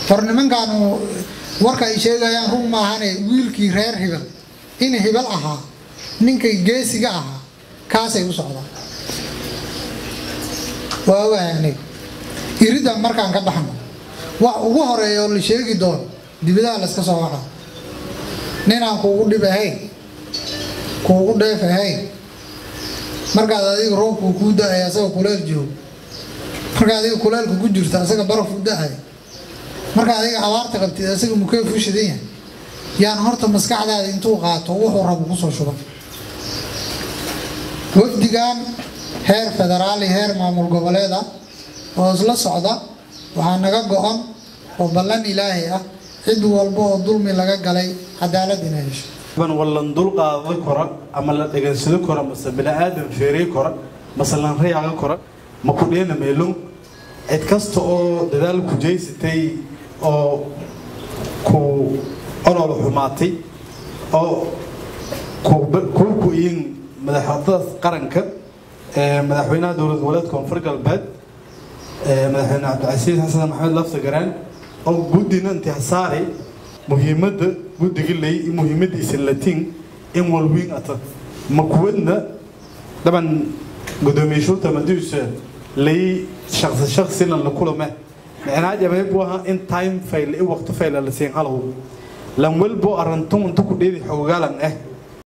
hor nimankaanu warka ay sheegayaan run maahane wiilkii reer hibel in hibel ahaa ninkay geesiga ahaa kaasay u socdaan waa ogahay aniga iridda markaan ka baxno wax ugu horeeya oo la sheegi doono dibadaha layska soo waxa ninaan kuugu dhib ahayn kuugu dheef ahayn markaad adiga roobku kuu da-ay asagoo kuleel joogo markaa adiga kuleelka ku jirta asaga barafu da-ay markaa adiga abaarta qabtid asaga mukeef u shidan yahay yaan horta maskaxdaada intuu qaato wuxuu rabo kusoo shuban wafdigan heer federaal iyo heer maamul goboleed ah oo isla socda waxaa naga go-an oo ballan ilaahay ah cid walba oo dulmi laga galay cadaalad inay hesho wallan dul qaado kora ama la dhegansado kora mase bini-aadan feeriye kora mase lanrayaaga kora ma ku dheena meelun cid kasta oo dadaal ku jeysatay oo ku olol xumaatay oo kuu ku-iyin madaxwadaas qaranka madaxweynaha dowlad goboleed koonfur galbeed madaxweyne cabdicasiis xasan maxamed lafta garaan oo guddina intixsaari muhiimadda guddiga ley muhiimadiisa latiin in walwiin ata makuwadna daban gudoomiye shurta madiisa lay shaqsi shaqsina la kulame micnaa jamay buu ahaa in time fail i waqti fail la siin halow lan walbo arantun inta ku dheedi xogaalan ah